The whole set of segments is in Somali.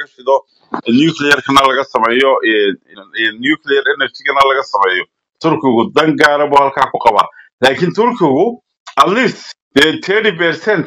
laga shido nuclearkana laga sameeyo eh, eh, nuclear energygana laga sameeyo turkigu dan gaara buu halkaa ku qabaa laakiin turkigu at least dee thirty percent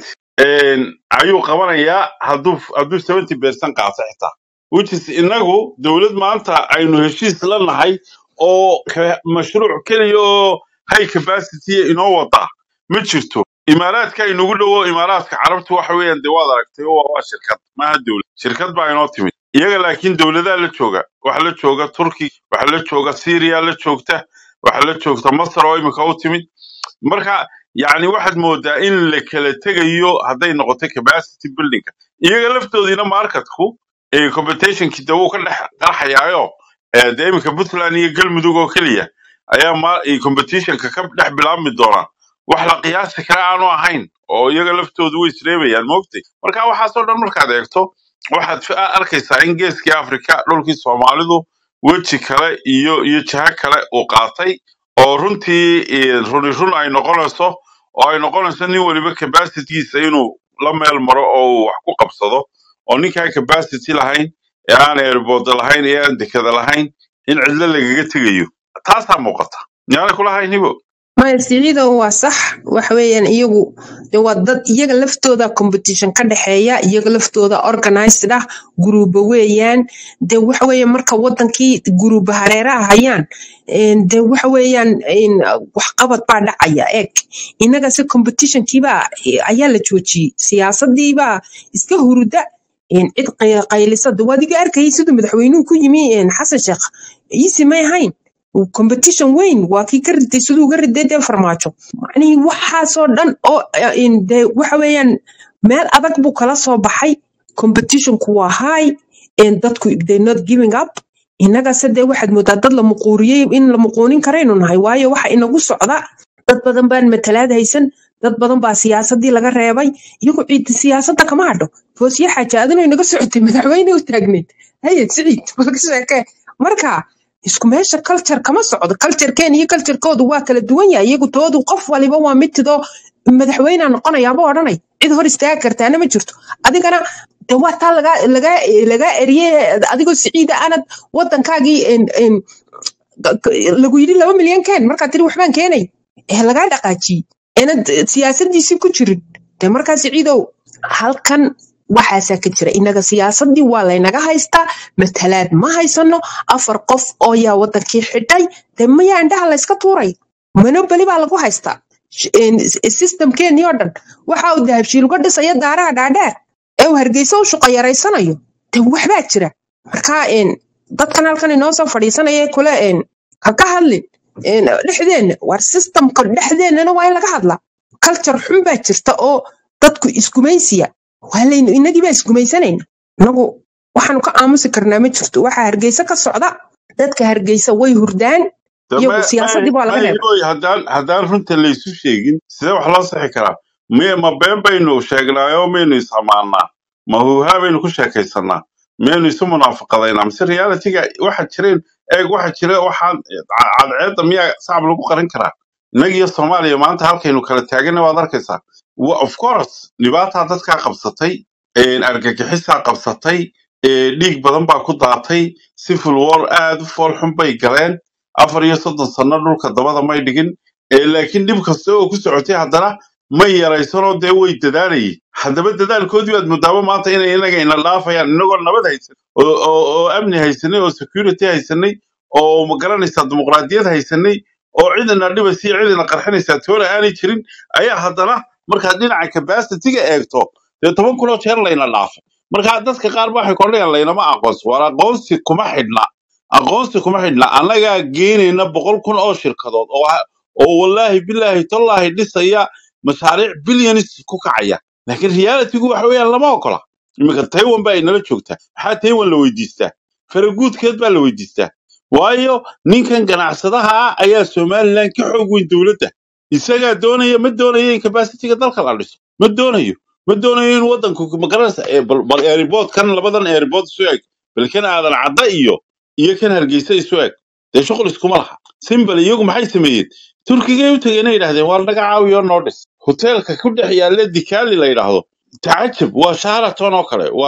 ayuu qabanayaa hadduu hadduu seventy percent qaato xitaa which is inagu dowlad maanta aynu heshiis la nahay oo ka- mashruuc keliya oo high capacity inoo wada ma jirto imaaraadka inagu dhowo imaaraadka carabta waxa weeyaan dee waad aragtay waa waa shirkad maaha dowlad shirkad baa inoo timid iyaga laakiin dowladaa la jooga waxa la jooga turki waxa la jooga syria la joogta waxa la joogta masar oo imika u timid marka yani waxaad moodaa in la kala tegayo hadday noqoto capacity buildingka iyaga laftoodiina marketku ee competitionkii de wuu ka dhex qarxayaayo ee dee iminka puntland iyo galmudug oo keliya ayaa ma ee competitionka ka dhex bilaabmi doona wax la qiyaasi kara aanu ahayn oo iyaga laftoodu way isreebayaan moogtay marka waxaasoo dhan markaad eegto waxaad fi- arkaysaa in geeskii afrika dhulkii soomaalidu weji kale iyo iyo jaha kale uu qaatay oo runtii eh, runi run ay noqonayso oo ay noqonayso nin waliba capacitigiisa inuu la meel maro oo uu wax ku qabsado oo ninkaan capacity lahayn ee aan airport lahayn ee aan dekada lahayn in cidlo lagaga tegayo taasaa muuqata yaana kulahayn hibo maya siciidow waa sax waxa weeyaan iyagu de waa dad iyaga laftooda competition ka dhexeeya iyaga laftooda organized ah guruuba weeyaan de waxa weeye marka wadankii guruuba hareeraha hayaan een, de waxa weeyaan een, waxqabad baa dhacaya eeg inaga se competitionkiibaa ayaa la joojiyey siyaasadiibaa iska huruda een, cid qay- qaylisa de waad iga arkayay siduu madaxweynuhu ku yimi een, xasan sheekh iisi may ahayn competition weyn waa kii ka riday siduu uga riday dee farmaajo macnihii waxaasoo dhan oo eh, in dee waxa weeyaan meel adag buu kala soo baxay competitionku waa high and dadku they not giving up innagase dee waxaad moodaa dad la muquuriyey in la muquunin karaynu nahay waayo waxa inagu socda dad badan baan matalaad haysan dad badan baa siyaasadii laga reebay iyagu ciid siyaasadda kama hadho foosiye xaaja adinoo inaga socotay madaxweyne u taagneyd haye siciid balka sheekee marka isku meesha culture kama socdo culturekeen iyo culturekoodu waa kala duwan yahay iyagu toodu qof waliba waa mid tidoo madaxweynea noqonayaaba odhanay cid hor istaagi kartaana ma jirto adigana de waa taa lagaa lagaa lagaa eriye adigoo siciida aanad wadankaagii en- en, lagu yidhi laba milyan keen markaa tiri waxbaan keenay ee lagaa dhaqaajiyey eenad siyaasadiisii ku jirin de markaa siciidow halkan waxaasaa ka jira inaga siyaasadii waa laynaga haystaa matalaad ma haysano afar qof oo yaa wadankii xidhay de mayaa indhaha layska tuuray monoboli baa lagu haystaa Sh- een, s- systemkeenii oo dhan waxa uu dahabshiil uga dhisaya daaraha dhaadheer ee uu hargeysa u shaqo yaraysanayo de waxbaa jira marka een, dadkan halkan inoo soo fadhiisanaya kule een, ha ka hadlin een, dhexdeenna war systemka dhexdeennana waa in laga hadlaa culture xun baa jirta oo dadku isgumaysiya waa laynu inagii baa isgumaysanayna inagu waxaanu ka aamusi karnaa ma jirto waxaa hargeysa ka socda dadka hargeysa way hurdaan De iyagu ma siyaasadii ma baa laga ma reebay hiboy haddaan haddaan runta laysu sheegin sidee wax loo sixi karaa miye ma been baynu sheegnaayo maynu isamaanaa ma huuhaa baynu ku sheekaysanaa miyaynu isu munaafaqadaynaa mise realityga waxa jireen eeg waxa jira waxaan ca- cadceedda miyaa sacab lagu qarin karaa innagiyo soomaaliya maanta halkaynu kala taagana waad arkaysaa Wa- of course dhibaataa dadkaa qabsatay een, argagixisaa qabsatay ee, dhiig badan baa ku daatay civil war aad u fool xun bay galeen afar iyo soddon sano dhulka dabada may dhigin ee, laakiin dhib kasta oo ku socotay haddana may yaraysanoo dee way dadaalayeen haddaba dadaalkoodii baad moodaaba maanta inay inaga ina dhaafayaan inagoo nabad haysan oo, oo, oo amni haysanay oo security haysanay oo magaranaysaa dimuqraadiyad haysanay oo cidina dhibaysa iyo cidina qarxinaysaa toona aanay jirin ayaa haddana markaad dhinaca capacity-ga eegto dee toban kunoo jeer layna dhaafay marka dadka qaar ba waxay kordhayaan laynama aqoonsi war aqoonsi kuma xidhna aqoonsi kuma xidhna annagaa geenayna boqol kun oo shirkadood oo ha- oo wallaahi bilaahi tallaahi dhisaya mashaariic bilyanis ku kacaya laakiin realitygu waxa weeyaan lama ogola iminka taiwan baa inala joogtaa maxaa taiwan la weydiistaa faraguudkeed baa la weydiistaa waayo ninkan ganacsadaha ah ayaa somalilan ka xoog weyn dowladda isagaa doonaya ma doonayo in capacity-ga dalka la dhiso ma doonayo ma doonayo in wadanku magaranaysa ee bal bal airport kan labadan airport isu eg bal kan aadan cadda iyo iyo kan hargeysa isu eg dee shuqul iskuma laha simbal iyagu maxay sameeyeen turkigay u tegeen yidhahdeen waa naga caawiyo noo dhis hoteelka ku dhex yaalla dikaali la yidhaahdo tacajab waa sharaton oo kale waa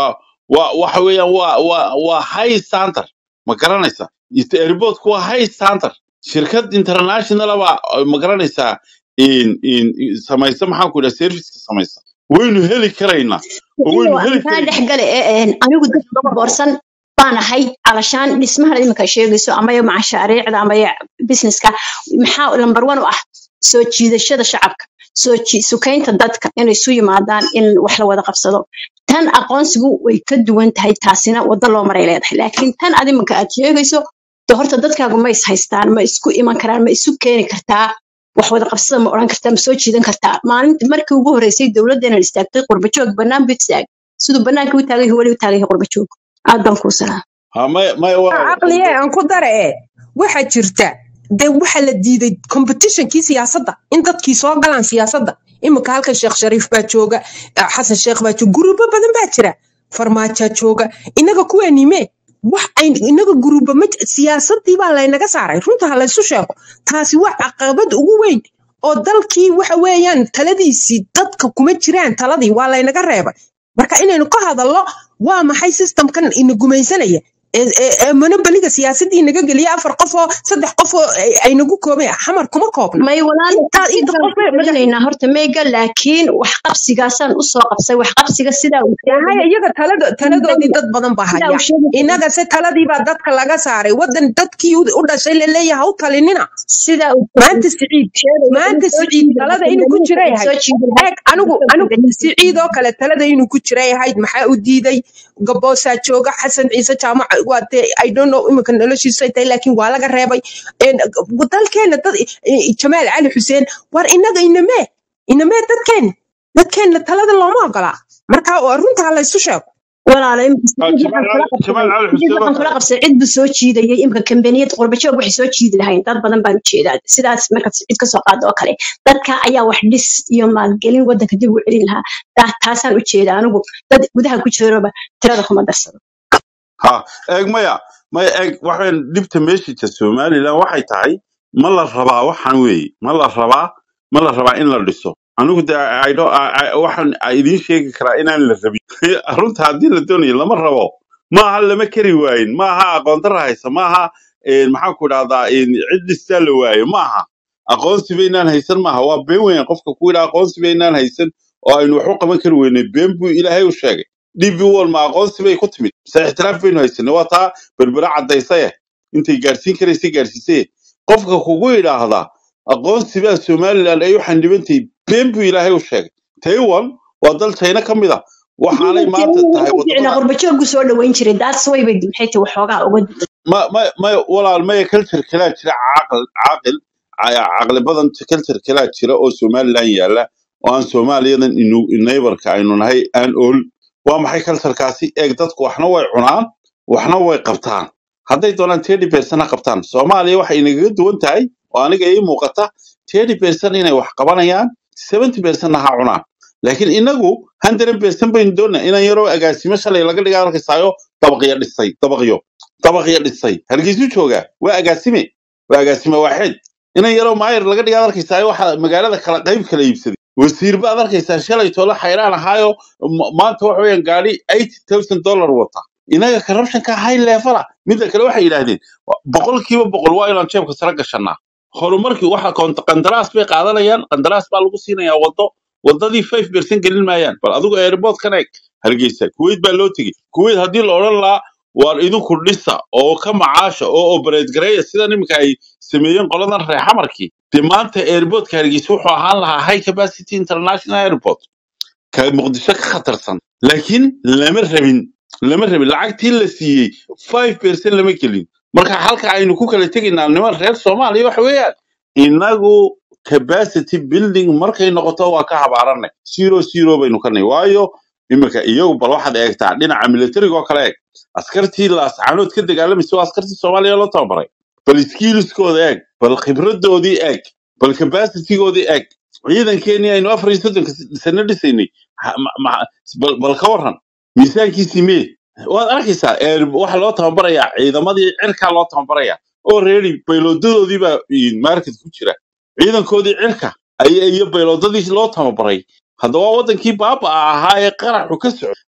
waa waxa weeyaan waa waa waa high standard ma garanaysa airportku waa high standard shirkad international baa ma garanaysaa in in in- samaysa maxaan ku idhaha serviceka samaysa waynu heli karaynaa oo iyo waynu heli aan kaa karaynaa dhex gale ee, een, anigu dad boorsan baan ahay alashaan dhismahan iminka sheegayso amaya mashaariicda amaya businesska maxaa lambar one u ah soo jiidashada shacabka soo ji- sukaynta dadka inay isu yimaadaan in wax la wada qabsado tan aqoonsigu way ka duwan tahay taasina waddo loo maray leedahay laakiin tan ad iminka aad sheegayso de horta dadkaagu ma is haystaan ma isku iman karaan ma isu keeni kartaa wax wada qabsada ma odhan kartaa ma soo jiidan kartaa maalinta markii ugu horreysay dowladdeena istaagtay qurbajoog bannaan buu istaagay siduu bannaanka u taagan yahay weli u taagan yahay qurbajoog aad baan kuu salaam ha maya maya walaal caqliye qurbo aan ku dara ee waxaa jirta dee waxaa la diiday competitionkii siyaasadda in dadkii soo galaan siyaasadda iminka halkan sheekh shariif baa jooga eh, xasan sheekh baa jooga guruubo badan baa jira farmaajaa jooga inaga kuweenime wax ay inaga guruuba ma j- siyaasaddii baa laynaga saaray runta ha laysu sheego taasi waa caqabad ugu weyn oo dalkii waxa weeyaan taladiisii dadka kuma jiraan taladii waa laynaga reebay marka inaynu ka hadallo waa maxay systemkan ina gumaysanaya ee ee- ee monopoliga siyaasadii naga geliya afar qof oo saddex qof oo ay ay nagu koobeen xamar kuma koobna may walaal intaa inta intaan qof ku ee madax celinaynaa horta meyga laakiin wax qabsigaasaan usoo qabsay wax qabsiga sidaa uu haya sheegayo iyaga talado taladoodii dad badan baa sidaa haya uu sheegayo inaga se taladii baa dadka laga saaray wadan dadkii u u dhashay laleeyahay ha u talinina sidaa uu maanta siciid sheegayo in maanta soo siciid jiidan talada inuu ku jira in yahay soo jiidan eeg anigu anigu siciid oo kale talada inuu ku jira yahayd maxaa u diiday gaboosaa jooga xasan ciise jaamac waa dee i don't know iminka noloshiisay tahay laakiin waa laga reebay Een, dalkeena dad eh, jamaal cali xuseen war inaga inamee inamee dadkeena dadkeena talada looma ogolaa marka waa runta ha laysu sheego walaalo imika Ah, siciid jamaal waxaan kula cali jamaal qabsaday cali siciid xuseen oo waxaan kula kale qabsaday cid buu soo jiidayay imika kambaniyad qurbajoog waxay soo jiidi lahayn dad badan baan ujeedaa sidaas markaad cid kasoo qaado oo kale dadka ayaa wax dhis iyo maalgelin wadanka dib ugu celin lahaa taa- taasaan ujeedaa anigu dad gudaha ku jiraba tirada kuma darsado ha eeg maya maya eeg waxaan dhibta meeshita somalilan waxay tahay ma la rabaa waxaan weeye ma la rabaa ma la rabaa in la dhiso anigu de I don't- I- I- waxaan idiin sheegi karaa inaan la rabin runta haddii la doonayo lama rabo maaha lama kari waayin maaha aqoondara haysa maaha een, maxaan ku idhahdaa een, cid dhistaa la waayo maaha aqoonsi baynaan haysan maaha waa been weyn qofka ku yidhaa aqoonsi baynaan haysan oo aynu wax u qaban kari weynay been buu ilaahay u sheegay db wall ma aqoonsi bay ku timid se ixtiraaf baynu haysanay waa taa berbera caddaysaya intay gaarsiin karaysay gaarsiisay qofka kugu yidhaahdaa aqoonsi baa somalilan ay u xandibantahay been buu ilaahay u sheegay taiwan waa dal china ka mid a waxaanay maanta tahay ficna wadamada qurbajoogu soo dhaweyn jiray daas way bay maxay tahay waxoogaa uga ma ma ma walaal maya culture kalaa jira caaqil caaqil ca- caqli badan culture kalaa jira oo somalilan yaala oo aan soomaaliyadan inu neighborka aynu nahay aan ool waa maxay culturekaasi eeg dadku waxna way cunaan waxna way qabtaan hadday doonaan thirty percent ha qabtaan soomaaliya waxay inagaga duwan tahay oo aniga ii muuqata thirty percent inay wax qabanayaan seventy percent ha cunaan laakiin inagu hundred percent baynu doonaa inaan yaroo agaasimo shalay laga dhigaa arkaysayo dabaqyo dhisay dabaqyo dabaqyo dhisay halkiisu joogaa waa agaasime waa agaasime waaxid inan yaroo maayir laga dhigaad arkaysaa waxa magaalada kala qayb kala iibsaday wasiir baad arkaysaa shalay tolo xayraan ahaayo ma- maanta waxa weeyaan gaari eighty thousand dollar wata inaga corruptionka high levela midda kale waxay yidhaahdeen boqolkiiba boqol waa inaan jeebka sare gashanaa horumarkii waxa koonta qandaraas bay qaadanayaan qandaraas baa lagu siinayaa wado wadadii five percent gelin maayaan bal adigu airportkan eeg hargeysa kuwait baa loo tegey kuwait haddii la odhan lahaa waar idinku dhisa oo ka macaasha oo operate gareeya sidan iminka ay sameeyeen qoladan reer xamarkii dee maanta airportka hargeysa wuxuu ahaan lahaa high capacity international airport ka muqdisho ka khatarsan laakiin lama rabin lama rabin lacagtii la siiyey five percent lama gelin marka halka aynu ku kala tegaynaa niman reer soomaaliya waxa weeyaan inagu capacity building markay noqoto waa ka habaaranay zero zero baynu ka nahay waayo iminka iyagu bal waxaad eegtaa dhinaca militariga oo kale eeg askartii laascaanood ka dagaalamaysa waa askartii soomaaliya loo tababaray bal skillskooda eeg bal khibradoodii eeg bal capacitygoodii eeg ciidankeenii aynu afar iyo soddonka sano dhisaynay ha- ma- ma- bal bal ka waran miisaankiisii mee waad arkaysaa ee, waxa loo tababarayaa ciidamadii cirkaa loo tababarayaa oo reeri baylodadoodii baa market ku jira ciidankoodii cirka ay- iyo bayloodadii loo tababaray haddaba wadankii baaba ahaa ee qaraxu ka soco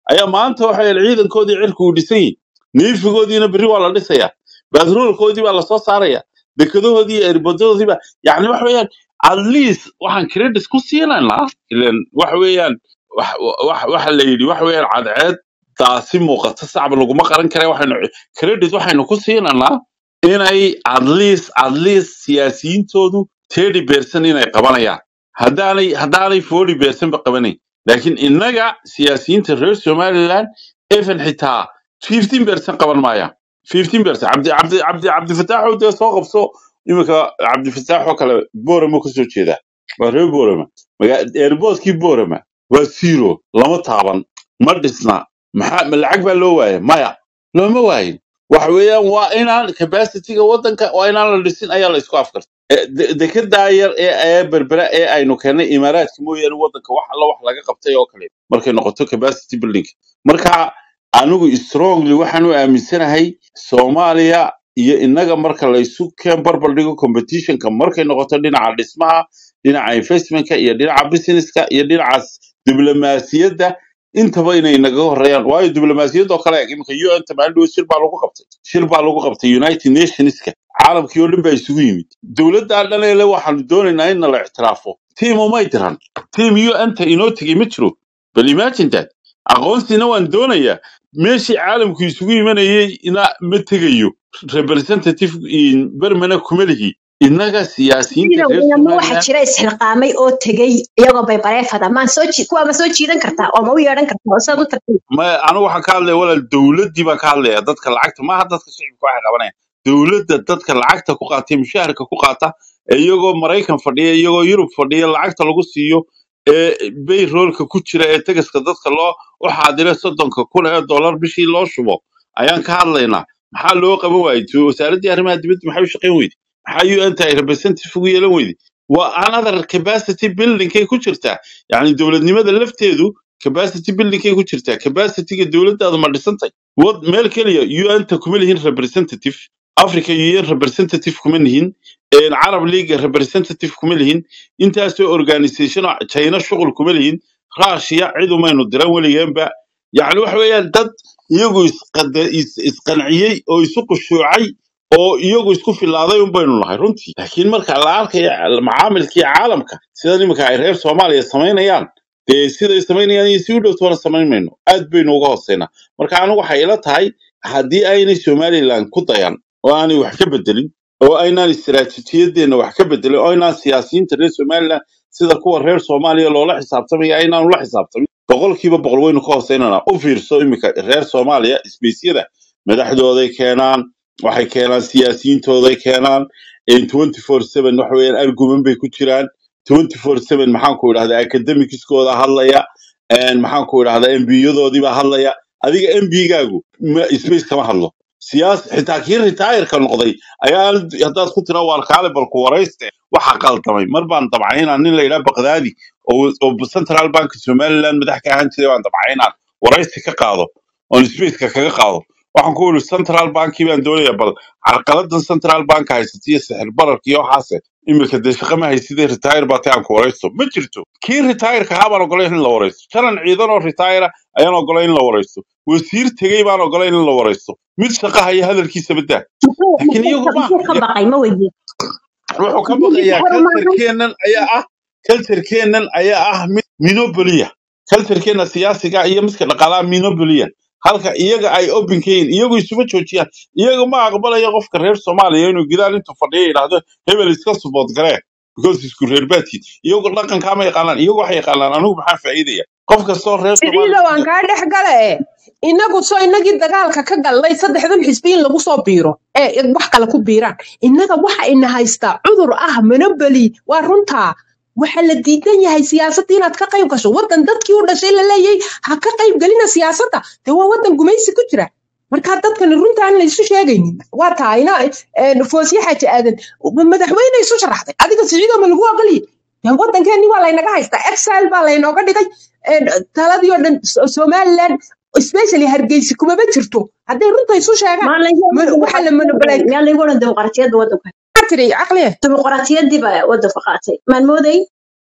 ayaa maanta waxa weeyaan ciidankoodii cirku uu dhisan yihin neefigoodiina berri waa la dhisayaa baadroolkoodii baa lasoo saaraya dekadahoodii iyo erbadoodii baa yani waxa weeyaan at least waxaan credit ku siinaynaa ilan waxa weeyaan wax wax- waxa la yidhi waxa weeyaan cadceed taasi muuqata sacab laguma qaran kare waxaynu credit waxaynu ku siinaynaa inay at least at least siyaasiyiintoodu thirty percent inay qabanayaan haddaanay haddaanay forty percent ba qabanayn laakiin innaga siyaasiyiinta reer somaliland even xitaa fifteen percent qaban maayaan fifteen percent cabdi cabdi cabdi cabdifataaxoo dee soo qabso iminka cabdifataaxoo kale borama kasoo jeeda waa reer borama maga- airportkii borama waa zero lama taaban ma dhisna maxaa ma lacag baa loo waaya maya looma waayin waxa weeyaan waa inaan capacityga waddanka waa inaan la dhisin ayaa la isku afkarta Eh, de- dekedaa yar ee ee berbera ee aynu keennay imaaraadka mooyaane waddanka wax alla wax laga qabtay oo kale markay noqoto capacity building marka anigu strongly waxaan u aaminsanahay soomaaliya iyo innaga marka laysu keen barbar dhigo competitionka markay noqoto dhinaca dhismaha dhinaca investmentka iyo dhinaca businesska iyo dhinacaas diblomaasiyadda intaba inay naga horeeyaan waayo diblomaasiyadda oo kale eg iminka un tamaandhow shir baa lagu qabtay shir baa lagu qabtay united nationska caalamkii oo dhan baa isugu yimid dowladdaa dhan ee le waxaanu doonaynaa in nala ictiraafo tiim umay diran tiim un-ta inoo tegey ma jiro bal imagine that aqoonsiina waan doonayaa meeshii caalamku isugu imanayay ina ma tegayo representative in bermana kuma lihi innaga siyaasiyiinta reer inama waxa somaliland jira isxilqaamay oo tegey iyagoo bay bareefada maan soo ji- kuwa ma soo jiidan kartaa oo ma u yeedhan kartaa oo saad u tartay ma anigu waxaan ka hadlaya walaal dowladdii baan ka hadlaya dadka lacagta maaha dadka shicibka waxay qabanayaan dowladda dadka lacagta ku qaata ee mushaharka ku qaata ee iyagoo maraykan fadhiya iyagoo yurub fadhiya lacagta lagu siiyo ee bayroolka ku jira ee tegaska dadka loo u xaadira soddonka kun ee dollar bishii loo shubo ayaan ka hadlaynaa maxaa loo qaban waayey So, wasaaraddii arrimaha dibadda maxay u shaqayn weyde maxaa un ay representative ugu yeelan weyde waa another capacity buildingkay ku jirtaa yacni dowladnimada lafteedu capacity buildingkay ku jirtaa capacityga dowladdaadu ma dhisantay wad meel keliya un-ta kuma lihin representative africa un representative kuma lihin een, carab league representative kuma lihin intaasoo organisation oo china shuqul kuma lihin russia cid umaynu diran weligeenba yacni waxa weeyaan dad iyagu isqada- is- isqanciyey oo isu qushuucay oo iyagu isku filaaday un baynu nahay runtii laakiin marka la arkayo macaamilkii caalamka sida iminka ay reer soomaaliya samaynayaan dee siday samaynayaan iyo si u dhowtoona samayn mayno aad baynu uga hooseynaa marka anigu waxay ila tahay haddii aynay somaliland ku dayan oo aanay wax ka bedelin oo aynaan istiraatiijiyadeenna wax ka bedelin oo aynaan siyaasiyiinta reer somaliland sida kuwa reer soomaaliya loola xisaabtamaya aynaanu la xisaabtamin boqolkiiba boqol waynu ka hooseynanaa u fiirso iminka reer soomaaliya isbeysyada madaxdooday keenaan waxay keenaan siyaasiyiintooday keenaan twenty four seven waxa weeyaan argument bay ku jiraan twenty four seven maxaan ku idhahdaa academicskooda hadlaya een, maxaan ku idhahdaa embiyadoodii baa hadlaya adiga embigaagu space kama hadlo siyaas xitaa kii retireka noqday ayaa haddaad ku tira waar kaale balku warayste waxa qaldamay mar baan dabcaynaa nin la yidhaha baqdaadi oo oo central bank somaliland madax ka ahaan jiray baan dabcaynaa waraysi ka qaado oon spaceka kaga qaado waxaan ku iri central bankii baan doonaya bal carqaladan central bank haysata iyo sixir bararka iyo waxaase iminka dee shaqa ma haysidee retire baa tay aan ku waraysto ma jirto kii retireka ahaa baan ogolayn in la waraysto janan ciidan oo retire ayaan ogolayn in la waraysto wasiir tegey baan ogolayn in la waraysto mid shaqa haya hadalkiisa badaa muxuu laakiin muxuu iyagu ka maaha muxuu ka baqay ma weydiin wuxuu ka muxuu baqayaa hore maahan culturekeennan ayaa ah culturekeennan ayaa ah mid minopolia culturekeenna siyaasiga iyo midka dhaqaalaha minopolia halka iyaga ay open ka yihiin iyagu isuma joojiyaan iyaga ma aqbalayo qofka reer soomaaliya inuu gidaal intuu fadhiyo yidhaahdo hebel iska subood garee because isku reer baadkiin iyagu dhaqankaa ma yaqaanaan iyagu waxay yaqaanaan anigu maxaa faa'iidaya qof kastoo reer siciido soomaaliya waan kaa dhex gale e inagu soo inagii dagaalka ka galnay saddexdan xisbi in lagu soo biiro ee wax kale ku biiraan innaga waxa ina haystaa cudur ah monopoly waa runtaa waxa la diidan yahay siyaasadda inaad ka qayb gasho waddan dadkii u dhashay la leeyahay ha ka qayb gelina siyaasadda dee waa waddan gumaysi ku jira marka dadkani runtaan la isu sheegaynin waa tahayna foosye xaaji aadan madaxweyne isu sharaxday adiga siciidoo ma lagu ogolyi dee waddankeeni waa laynaga haystaa exile baa laynooga dhigay een, taladii oo dhan So- somaliland especially hargeysa kumaba jirto hadday runta isu sheegaan maa laygu ma- waxaa la monopolize yaa laygu odhan dimuqraatiyadda waddanka maxaa tiri caqliye dimuqraatiyaddii baa waddanka qaatay maan mooday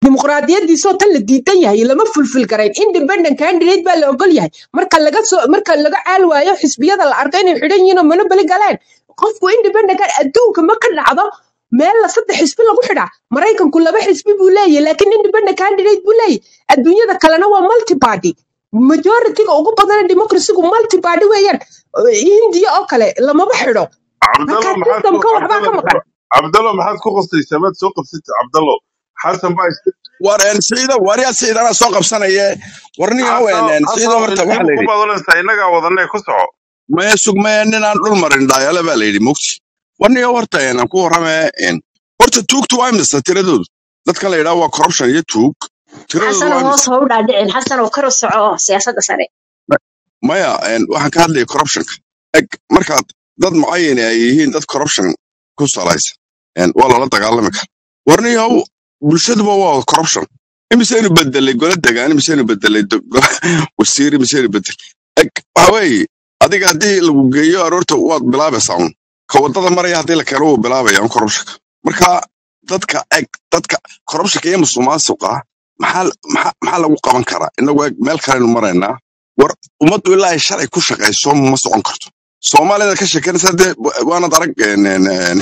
dimuqraadiyadiisoo tan la diidan yahay lama fulfil garayn independent candidate baa la ogol yahay marka laga soo marka laga caal waayo xisbiyada la arko inay xidhan yihiin oo monopoly galeen qofku independent can- adduunka ma ka dhacdo meel la saddex xisbi lagu xidhaa maraykanku laba xisbi buu leeyahay laakiin independent candidate buu leeyahay adduunyada kalena waa multi party majority-ga ugu badan democracy-gu multi party weeyaan hindiya oo kale lamaba xidho cabdallo marka maxaad ku systemka waxbaa ka cabdallo maqan cabdallo maxaad ku qasaysaa maad soo qabsatay cabdallo xasan baa iska wareen siciido waryaa siciidana soo qabsanaye warniga xasan ween siciido xasan horta waxaa ilkiiba la ku yidhi badanaysaa innagaa wadanee ku soco maya sugmaya ninaan dhul marin dhaayale baa la yidhi mugti warniga horta een, aan ku warramee een, horta tuugtu waa imisa tiradoodu dadkan la yidhaha waa corruption iyo tuug tiradoodu xasan waa oo hoos imisa ha u dhaadhicin xasan oo kor u soco siyaasadda sare maya een, waxaan ka hadlaya corruptionka eg markaad dad mucayan ay yihiin dad corruption ku salaysan een, waa lala dagaalami kara warniyahow bulshaduba waa corruption imisaynu bedelay gola degaan imisaynu bedelay do- go- wasiir imisaynu bedel eg waxa weeye adiga haddii lagu geeyo aroorta waad bilaabaysaa un ka wadada maraya haddii la keeno wuu bilaabaya un corruptionka marka dadka eg dadka corruptionka iyo musuqmaasuqa maxaa maxaa maxaa lagu qaban karaa inagu eg meel kalenu maraynaa war ummaddu ilaa ay sharci ku shaqayso ma socon karto soomaalida ka sheekanaysa dee waanad arag een, een, een,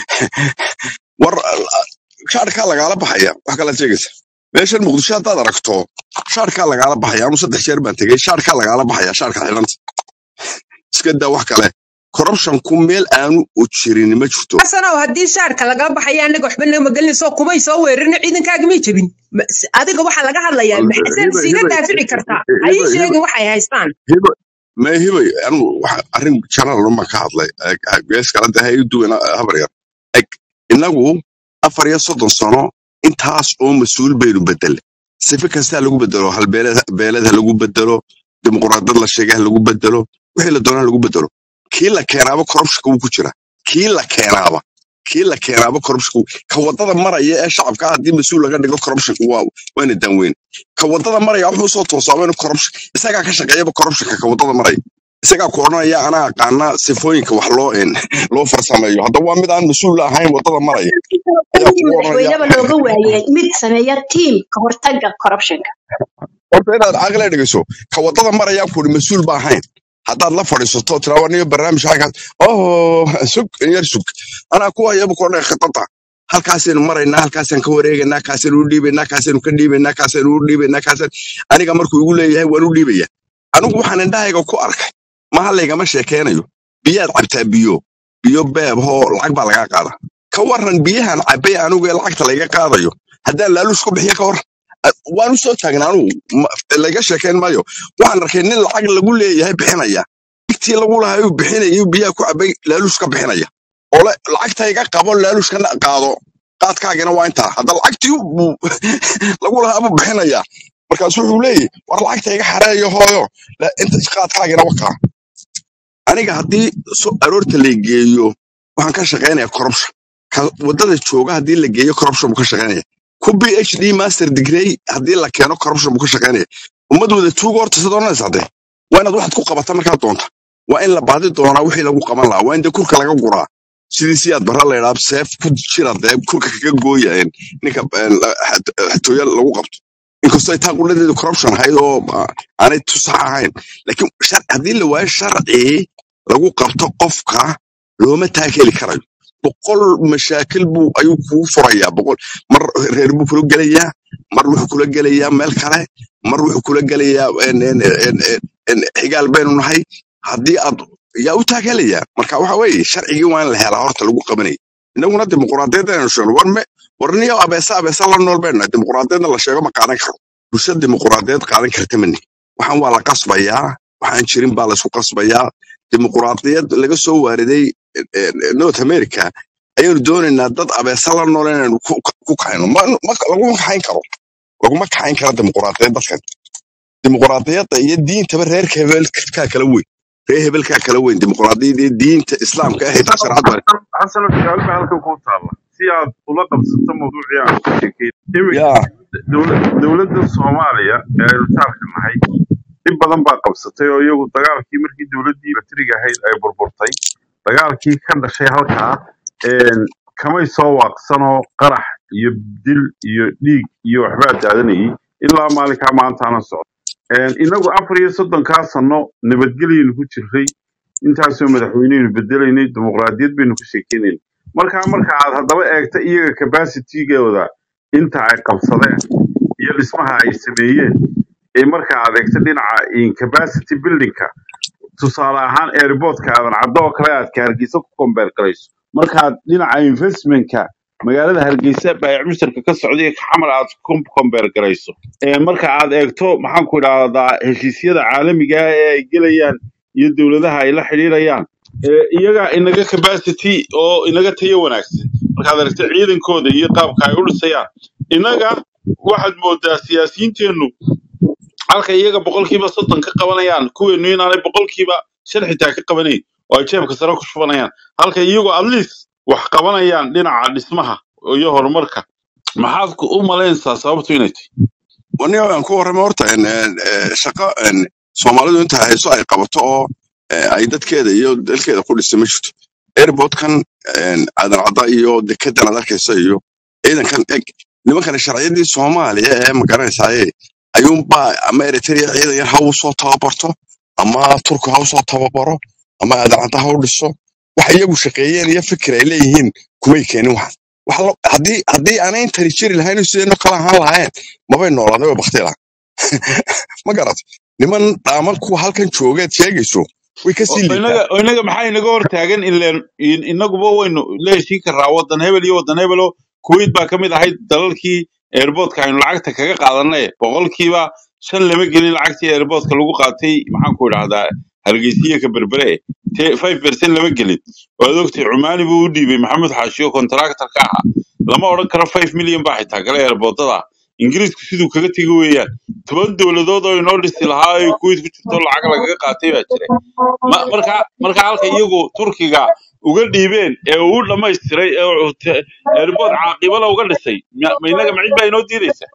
war shaarkaa lagaala baxaya wax kala sheegaysa meeshan muqdisho haddaad aragto shaarkaa lagaala baxaya anu saddex jeer baan tegey shaarkaa lagaala baxaya shaarka xidhanta iska daa wax kale corruptionku meel aanu u jirin ma jirto xasanow haddii shaarka laga baxaya anaga waxba nama gelinayso kumay soo weerarina ciidankaaga may jebin Ma- s- adiga waxaa laga hadlayaa maxasen hiba siiga hiba daafici kartaa hiba ha ii hiba sheegin waxay haystaan hiba ma hibay anu waxa arrin general ma ka hadlay Eg, eg, gees kale dee ha ii duwan habar yar eg inagu afar iyo soddon sano intaas oo mas-uul baynu bedelay sife kastaa lagu bedelo halbeeled beeled ha lagu bedelo dimuqraadiyad la sheegay ha lagu bedelo wixii la doona ha lagu bedelo kii la keenaaba corruptionka wuu ku jira kii la keenaaba kii la keenaaba corruptionka ka wadada maraya ee shacabka haddii mas-uul laga dhigo corruptionka waa waana danweyn ka wadada maraya wuxuu soo toosaaba inuu corruption isagaa ka shaqeeyaba corruptionka ka wadada maraya isagaa ku odhanaya anaa aqaana sifooyinka wax loo een, loo farsameeyo haddaba waa mid aan mas-uul ahayn wadada maraya ayaa sidii kugu odhanaya madaxweyneba looga waayay mid sameeya tiim ka hortagga corruptionka horta inaad caqli dhegeyso ka wadada maraya kuuri mas-uul ba ahayn haddaad la fadhiisato tiraa niyo barnaamij xaggaas oh sug yar sug anaa ku hayaba ku odhanaya khitata halkaasaynu maraynaa halkaasaan ka wareegaynaa kaasaynu u dhiibaynaa kaasaynu ka dhiibaynaa kaasaynu u dhiibaynaa kaasaan aniga markuu igu leeyahay waan u dhiibaya anigu waxaan indhahayga ku arkay maha laygama sheekeynayo biyaad cabtaa biyo biyo beeb hoo lacag baa lagaa qaada ka waran biyahan cabay anigu ee lacagta layga qaadayo haddaan laaluus ku bixiyo ka waran waan u soo taagnaa anugu ma- laga sheekeyn maayo waxaan arkay nin lacag lagu leeyahay bixinaya lacagtii lagu lahaa uu bixinaya biyaha ku cabay laaluus ka bixinaya oo le lacagta iga qabo laaluuskana qaado qaadkaagina waa intaa hadda lacagtii buu lagu lahaa buu bixinaya markaasu wuxuu leeyahy war lacagta iga xareeyo hooyo la- inta qaadkaagina wakaa aniga haddii so aroorta la geeyo waxaan ka shaqaynaya corruption ka wadada jooga haddii la geeyo corruption buu ka shaqaynaya ku phd master degree haddii la keeno corruption buu ka shaqaynaya ummad wada tuuga horta sida oranaysa hadee waa inaad waxaad ku qabata markaad doonta waa in la baadi doonaa wixii lagu qaban lahaa waa in dee kurka laga guraa sidii siyaad barra la yidhaha seef ku jira dee kurka kaga gooya een, ninka een, la- xat- xatooya lagu qabto inkastoo ay taa quladeedu corruption ahayd oo ah, aanay tusax ahayn laakiin shar- haddii la waayo sharci lagu qabto qofka looma taakeli karayo boqol mashaakil buu ayuu kugu furayaa boqol mar reer buu kula gelayaa mar wuxuu kula gelayaa meel kale mar wuxuu kula gelayaa en- en- en- en- en, xigaal baynu nahay haddii aad yaa u taakelayaa marka waxa weeye sharcigii waa in la helaa horta lagu qabanaya inaguna dimuqraadiyadda aynu sheegno war me war niyo abeesa abeesa la nool baynu nahay dimuqraadiyadna la sheego ma qaadan karo bulsha dimuqraadiyad qaadan karta mani waxaan waa la qasbayaa waxaan jirin baa laysku qasbayaa dimuqraadiyad laga soo waariday eh, eh, north america ayaynu doonaynaa dad abeesa la nool inaynu ku ku kaxayno ma ma- laguma kaxayn karo laguma kaxayn karo dimuqraadiyad dadkan dimuqraadiyadda iyo diintaba reerka hebelkaa kala weyn reer hebelkaa kala weyn dimuqraadiyadda iyo diinta islaamka ah xitaa shareecad baa xasan su-aal baa halkan kuu taalla si aad ula qabsato mawduucii aan ku sheekay iminka yaa dowla- dowladda soomaaliya ee aynu saarka nahay dhib badan baa qabsatay oo iyagu dagaalkii markii dowladdii batariga ahayd ay burburtay dagaalkii ka dhashay halkaa een, kamay soo waaqsanoo qarax iyo dil iyo dhiig iyo waxbaa daadanayay ilaa maalinkaa maantaana socda Een, inagu afar iyo soddonkaa sano nabadgelyaynu ku jirray intaasoo madaxweyneynu bedelaynay dimuqraadiyad baynu ku sheekeynayna markaa marka aad haddaba eegta iyaga capacitigooda inta ay qabsadeen iyo dhismaha ay sameeyeen ee marka aad eegta dhinaca in capacity buildingka tusaale ahaan airportka aadan caddo oo kale aad ka hargeysa ku kombeer garayso markaad dhinaca investmentka magaalada hargeysa baayac mushtarka ka socday ka xamar aad ku kombeer garayso Ee, marka aad eegto maxaan ku idhahdaa heshiisyada caalamiga ah ee ay gelayaan iyo dowladaha ay la xidhiidhayaan ee, iyaga inaga capacity oo inaga tayo wanaagsan markaad aragto ciidankooda iyo qaabka ay u dhisayaan inaga waxaad moodaa siyaasiyiinteennu halka iyaga boqolkiiba soddon ka qabanayaan kuweenu inaanay boqolkiiba shan xitaa ka qabanayn oo ay jeebka sare ku shubanayaan halka iyagu at least wax qabanayaan dhinaca dhismaha iyo horumarka maxaad ku- u malaynaysaa sababtu inay tahay wani aan ku warramay horta en, en, eh, shaqo en, soomaalidu inta hayso ay qabato oo eh, ay dadkeeda iyo dalkeeda ku dhisa ma jirto airportkan en, aadan cadda iyo dekedan aad arkaysa iyo ciidankan eg nimankan sharciyadii soomaaliya ee magaranaysaye ayuunbaa ama eritrea ciidan yar ha u soo tababarto ama turku ha u soo tababaro ama aadan cadda ha u dhiso wax iyagu shaqeeyeen iyo fikir ay leeyihiin kumay keenin waxan wax lo- haddii haddii aanay intani jiri lahayn sideenno kala ahaan lahayn mabay noolaaday way bakti lahaa ma garat niman dhaaman kuwa halkan joogeed sheegayso way ka sii oo liitaan inaga oo inaga maxaa inaga hortaagan ileen in- inaguba waynu la heshiin karaa wadan hebel iyo wadan hebelo kuwait baa ka mid ahayd dalalkii airportka aynu lacagta kaga qaadanay boqolkiiba shan lama gelin lacagtii airportka lagu qaatay maxaan ku idhahdaa hargeysiye ka berbere te five percent lama gelin waad ogtay cumaani buu u dhiibay maxamed xaashiyo contractor ka ahaa lama odhan karo five million baa xitaa gala airportada ingiriisku siduu kaga tegi weeyaan toban dowladood oo inoo dhisi lahaa ay kuwait ku jirto lacag lagaga qaatay baa jira ma marka marka halka iyagu turkiga uga dhiibeen ee uu dhamaystiray ee uu te- airport caaqibala uga dhisay ma ma inaga macid baa inoo diidaysa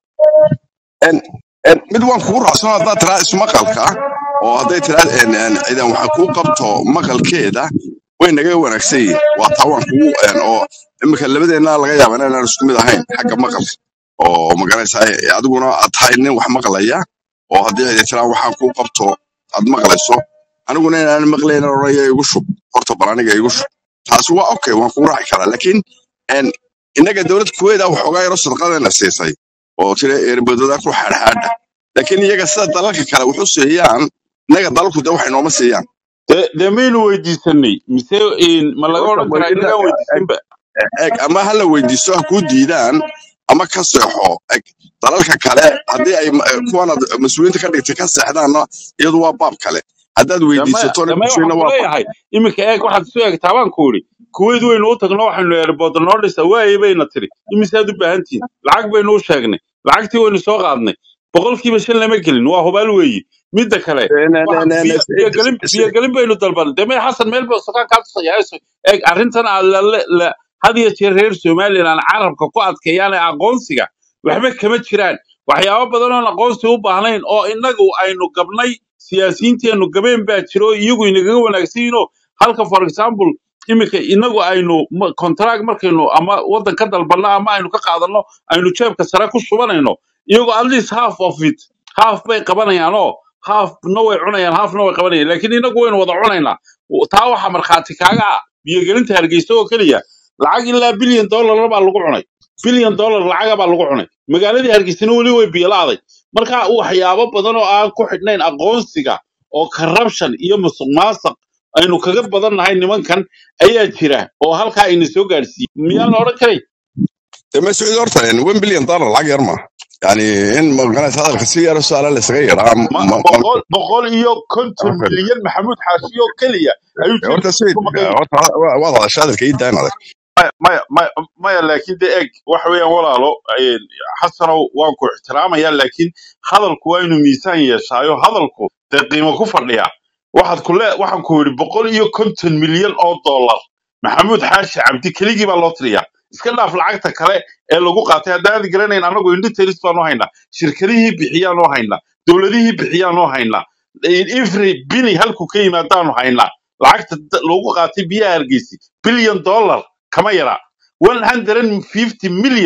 En- en mid waan kugu raacsan haddaad tiraa ismaqalka oo hadday tiraa en- en, ciidan waxa kuu qabto maqalkeeda way naga wanaagsan yihiin waa taa waan kugu en, oo imika labadeenna laga yaaba inaan isku mid ahayn xagga maqalka oo magaranaysaa adiguna aad tahay nin wax maqlaya oo haddii ciidan tiraa waxaan kuu qabto aad maqlayso aniguna inaan maqlayn oraya igu shub horta bal aniga igu shub taasi waa okay waan kugu raaci karaa laakiin en, innaga dowlad kuweeda waxoogaa yaro sadaqadeena siisay oo tira erbadada ku xaadxaadha laakiin iyaga sida dalalka kale wuxu siiyaan innaga dalalku de waxay nooma siiyaan dee dee maynu weydiisanay mise in- ma laga horta odhan karaa weydiida inagaan weydiisanba eg ama ha la weydiisto ha kuu diidaan ama ka seexo eg dalalka kale haddii ay ma- kuwanaad mas-uuliyiinta ka dhigtay ka seexdaanna iyadu waa baab kale haddaad damaya weydiisato nin damaya kushiina waxaan waa baab kuleeyahay iminka eeg waxaad isu eegtaa baan ku idhi kuwait waynu u tagno waxaynu airport noo dhisa waaye bayna tiri imisaad u baahan tihiin lacag baynu u sheegnay lacagtii waynu soo qaadnay boqolkiiba shan lama gelin waa hubaal weeye midda kale wax biyo biyogelin biyogelin baynu dalban deme xasan meel buu sokaan kaa tusaya eeg arrintan aad la la- la- had iyo jeer reer somalilan carabka ku adkeeyaan ee aqoonsiga waxba kama jiraan waxyaabo badan oon aqoonsi u baahnayn oo innagu aynu gabnay siyaasiyiinteennu gabeen baa jiro oo iyagu inagaga wanaagsan yihiinoo halka for example iminka inagu aynu ma- contract markaynu ama waddan ka dalbanno ama aynu ka qaadanno aynu jeebka sare ku shubanayno iyagoo at least half of it half bay qabanayaan oo halfna way cunayaan halfna way qabanayaan laakiin inagu waynu wada cunaynaa taa waxaa markhaati kaaga ah biyogelinta hargeysa oo keliya lacag ilaa bilyan dollar baa lagu cunay bilyan dollar lacaga baa lagu cunay magaaladii hargeysana weli way biyolaaday marka waxyaabo badan oo aan ku xidhnayn aqoonsiga oo corruption iyo musuq maasuq aynu kaga badan nahay nimankan ayaa jira oo halkaa ina soo gaadhsiiyey miyaan la odhan karay deme sacuudi horta one billion dollar lacag yar ma yani in magaranaysa hadalka si yaro su-aala laysaga yaraa ma ma- ma- boqol boqol iyo konton milyan maxamuud xaashi oo keliya ayuu horta jeebkiisa sayid ku maqan horta waad hadasha hadalka ii daayn adag maya maya maya maya laakiin de eeg waxa weeyaan walaalo een, xasanow waan ku ixtiraamayaa laakiin hadalku waa inuu miisaan yeeshaayo hadalku dee qiimo ku fadhiya waxaad ku le waxaan ku yidhi boqol iyo konton milyan oo dollar maxamuud xaashi cabdi keligii baa loo tiriyaa iska dhaaf lacagta kale ee lagu qaatay haddaan garanayn anagu indhiteris baanu haynaa shirkadihii bixiyaanu haynaa dowladihii bixiyaanu haynaa every bini halku ka yimaadaanu haynaa lacagta da- lagu qaatay biyaha hargeysi billion dollar kama yara 150 million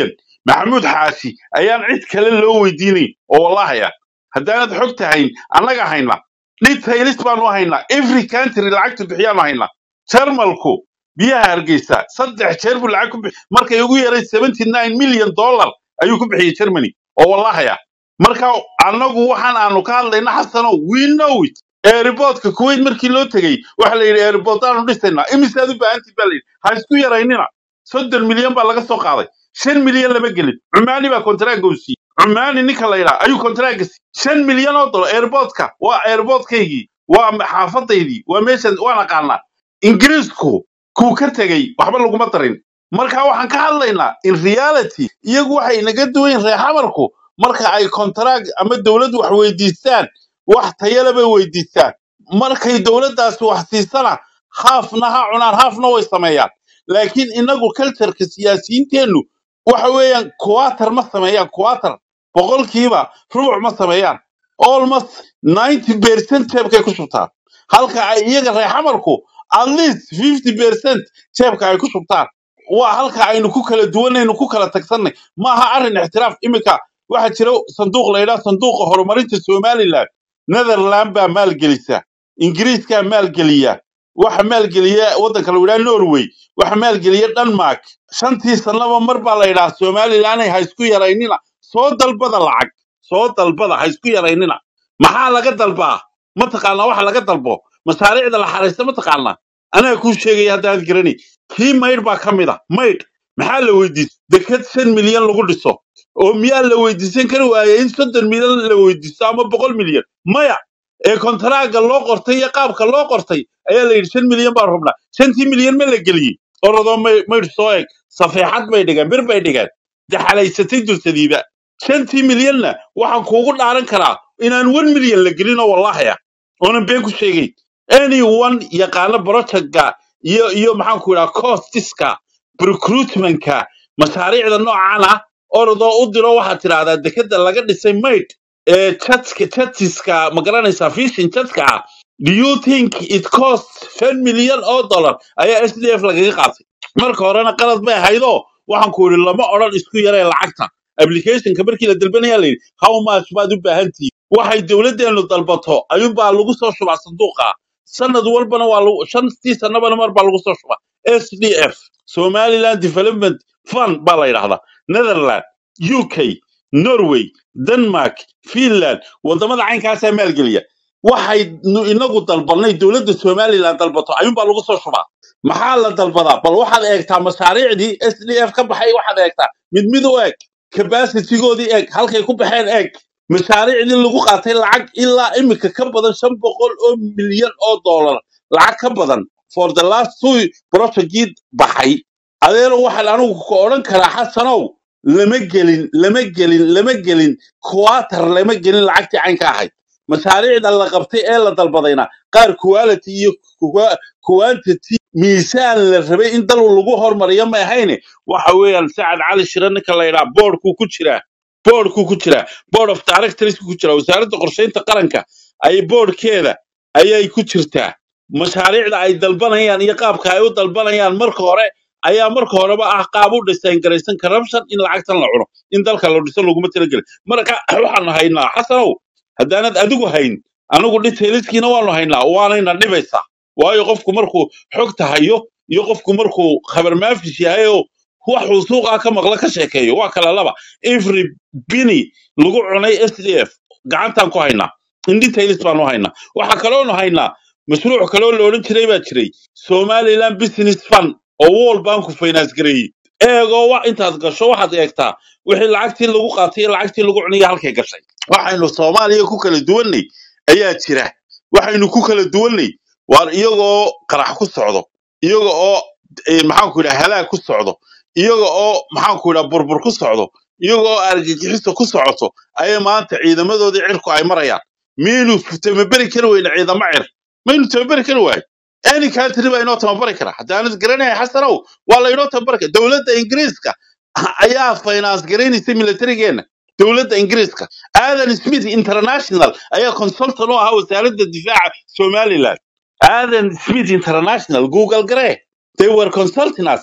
maxamuud xaashi ayaan cid kale loo weydiinayn oo wallahaya haddaanad xog tahayn annaga hayna details baanu haynaa every country lacagta bixiyaanu haynaa jarmalku biyaha hargeysa saddex jeer buu lacag ku bixi markay ugu yaray 79 million dollar ayuu ku bixiyey germany oo wallahaya marka annagu waxaan aanu ka hadlayna xasano we know it airportka kuwait markii loo tegey waxa la yidhi airport aanu dhisaynaa imisaad u baahantii baa la yidhi ha isku yaraynina soddon milyan baa laga soo qaaday shan milyan lama gelin cumaani baa kontaraaga u siiyey cumaani ninka la yidhaa ayuu kontaraaga siiyey shan milyan oo dolar airportka waa airportkaygii waa xaafadaydii waa meeshan waan aqaanaa ingiriisku kuu ka tegey waxba laguma darin marka waxaan ka hadlaynaa in reality iyagu waxay naga duwayn reer xamarku marka ay kontaraag ama dowladdu wax weydiistaan wax tayale bay weydiistaan markay dowladdaasi wax siisana haafna ha cunaan haafna way sameeyaan laakiin inagu cultureka siyaasiyiinteennu waxa weeyaan kuwatar ma sameeyaan kuwatar boqolkiiba rubuc ma sameeyaan almost ninety percent jeebkay ku shubtaan halka ay iyaga reer xamarku at least fifty percent jeebka ay ku shubtaan waa halka aynu ku kala duwanaynu ku kala tagsannay maaha arrin ixtiraaf iminka waxaa jira sanduuq la yidhaha sanduuqa horumarinta somaliland netherland baa maalgelisa ingiriiskaa maalgeliya waxa maalgeliya waddanka la yidhaha norway waxa maalgeliya denmark shantii sannaba mar baa la yidhaha somalilanay ha isku yaraynina soo dalbada lacag soo dalbada ha isku yaraynina maxaa laga dalbaa mataqaanaa waxa laga dalbo masaariicda la xaraysta mataqaanaa anaa kuu sheegaya haddaad garanay kii maydh baa ka mid a maydh maxaa la weydiistay deked shan milyan lagu dhiso oo miyaa la weydiisan kari waayay in soddon milyan la weydiisto ama boqol milyan maya ee kontaraaga loo qortay iyo qaabka loo qortay ayaa la yidhi shan milyan baan rabnaa shantii milyan ma la geliyey orodoo may maydh soo eg safeexad bay dhigeen bir bay dhigeen daxalaysatay dursadiiba shantii milyanna waxaan kuugu dhaaran karaa inaan one milyan la gelinoo wallahaya oonan been ku sheegayn anyone yaqaano projectga iyo iyo maxaan ku idhaha costiska recruitmentka mashaariicda noocan ah orodoo u diro waxaad tidhaahdaa dekeda laga dhisay mayd ee jadka jadsiska ma garanaysaa fishin jadka ah do you think it cost ten million oo dollar ayaa s d f lagaga qaatay marka horena qalad bay ahaydoo waxaan ku yidhi lama odhan isku yaree lacagta applicationka markii la dalbanaya la yidhi how much baad u baahan tihiin waxay dowladdeenu dalbato ayuunbaa lagu soo shubaa sanduuqa sanad walbana waa lagu shantii sannabana mar baa lagu soo shubaa s d f somaliland development fund baa la yidhahdaa netherland uk norway denmark finland wadamada caynkaasaa maalgeliya waxay nu- inagu dalbanay dowladda somaliland dalbato ayuunbaa lagu soo shubaa maxaa la dalbadaa bal waxaad eegtaa mashaariicdii s d f ka baxay waxaad eegtaa mid mid u eeg capacitigoodii eeg halkay ku baxeen eeg mashaariicdii lagu qaatay lacag ilaa imika ka badan shan boqol oo milyan oo dollar lacag ka badan for the last two projectgii baxay adeero waxaan anigu ka odhan karaa xasanow lama gelin lama gelin lama gelin kuwatar lama gelin lacagtii caynka ahayd mashaariicda la qabtay ee la dalbadayna qaar quality iyo qua- quantity miisaan la rabay in dal lagu hormariyo ma ahayne waxa weeyaan sacad cali shire ninka la yidhaha boardkuu ku jiraa boardkuu ku jiraa board of directors ku jiraa wasaaradda qorsheynta qaranka ay boardkeeda ayay ku jirtaa mashaariicda ay dalbanayaan iyo qaabka ay u dalbanayaan marka hore ayaa marka horeba ah qaab u design garaysan corruption in lacagtan la cuno in dalka la dhiso laguma talagelin marka waxaanu haynaa xasanow haddaanad adigu hayn anigu detailskiina waanu haynaa waanayna dhibaysaa waayo qofku markuu xogta hayo iyo qofku markuu khabar maafish yahay oo waxuu suuqaa ka maqla ka sheekeeyo waa kala laba every bini lagu cunay s d f gacantaan ku haynaa in details baanu haynaa waxaa kaloonu haynaa mashruuc kaloo la odhan jiray baa jiray somaliland business fund oo world banku finance gareeyey eegoo wa intaad gasho waxaad eegtaa wixii lacagtii lagu qaatay iyo lacagtii lagu cunaya halkay gashay waxaynu soomaaliya ku kala duwannay ayaa jira waxaynu ku kala duwannay waar iyagoo qarax ku socdo iyaga oo eh, maxaanku yidhaha halaag ku socdo iyaga oo maxaanku yidhaha burbur ku socdo iyaga oo argagixiso ku socoto ayay maanta ciidamadoodii cirku ay marayaan miyaynu tababeri kari weyne ciidamo cir maynu tababeri kari waayo any country baa inoo tababari kara haddaanad garanaya xasanow waa laynoo tababari kara dowladda ingiriiska ayaa finance garaynaysa militarigeena dowladda ingiriiska aadan smith international ayaa consultant u ahaa wasaaradda difaaca somaliland aadan smith international google garee they were consulting us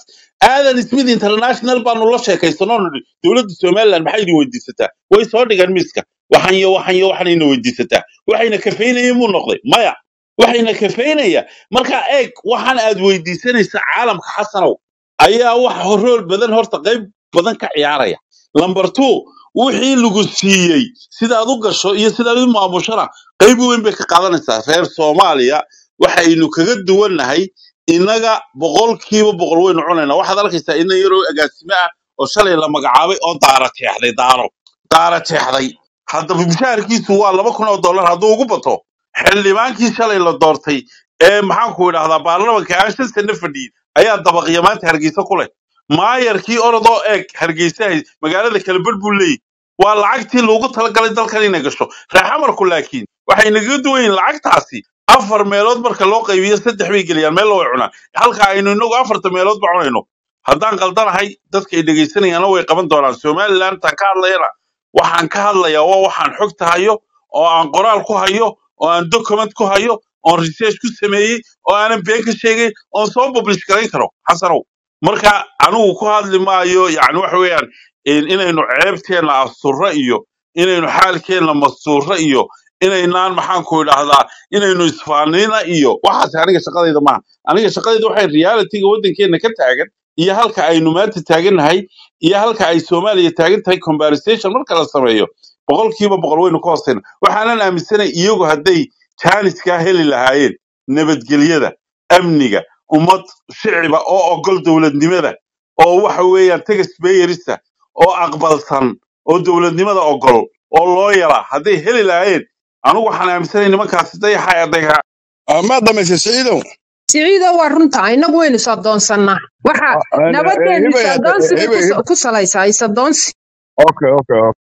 aadan smith international baanu la sheekaysanoo nidhi dowladda somaliland maxay idin weydiisataa way soo dhigaan miiska waxan iyo waxan iyo waxanayna weydiisataa waxayna kafeynayeen buu noqday maya waxayna kafeynaya marka eeg waxaan aad weydiisanaysa caalamka xasanow ayaa wax horool badan horta qayb badan ka ciyaaraya lamber two wixii lagu siiyey sidaad u gasho iyo sidaad u maamushana qayb weyn bay ka qaadanaysaa reer soomaaliya waxaynu kaga duwannahay innaga boqolkiiba boqol waynu cunaynaa waxaad arkaysaa ina yaroo agaasime ah oo shalay la magacaabay oo daara teexday daaro daara teexday haddaba mushaharkiisu waa laba kun oo dollar hadduu ugu bato xildhibaankii shalay la doortay ee maxaanku idhahdaa baarlamanka aan shan sano fadhiyin ayaa dabaqya maanta hargeysa ku leh maayarkii orodoo eeg hargeysa hay- magaalada kalebadh buu leeyahy waa lacagtii loogu talagalay dalkan inay gasho reexamarku laakiin waxay nagaga duwan yihiin lacagtaasi afar meelood marka loo qaybiyo saddex bay geliyaan meel way cunaan halka aynu inagu afarta meelood ba cunayno haddaan qaldanahay dadka ay dhegaysanayaana way qaban doonaan somaliland taan ka hadlayana waxaan ka hadlayaa waa waxaan xogta hayo oo aan qoraal ku hayo oo aan document ku hayo oon research ku sameeyey oo aanan been ka sheegay oon soo publish garayn karo xasanow marka anigu ku hadli maayo yani waxa weeyaan in- inaynu ceebteenna asturro iyo inaynu xaalkeenna mastuurro iyo inaynaan maxaanku idhahdaa inaynu isfaanina iyo waxaas aniga shaqadayda maaha aniga shaqadayda waxay realityga waddankeenna ka taagan iyo halka aynu maanta taagannahay iyo halka ay soomaaliya taagan tahay conversation marka la sameeyo boqolkiiba boqol waynu ka hoosayna waxaanan aaminsanay iyagu hadday jaaniskaa heli lahaayeen nabadgelyada amniga ummad shiciba oo ogol dowladnimada oo waxa weeyaan taxpayerista oo aqbalsan oo dowladnimada ogol oo loo yala hadday heli lahaayeen anigu waxaan aaminsanay nimankaasi dayaxa dayaxa ma dhamaysay siciidow siciido waa runta inagu waynu is adoonsannaa waxa Ah, eh, eh, nabadeennu is hibe adoonsi bay hibe ku sa- ku salaysaa is adoonsi okay okay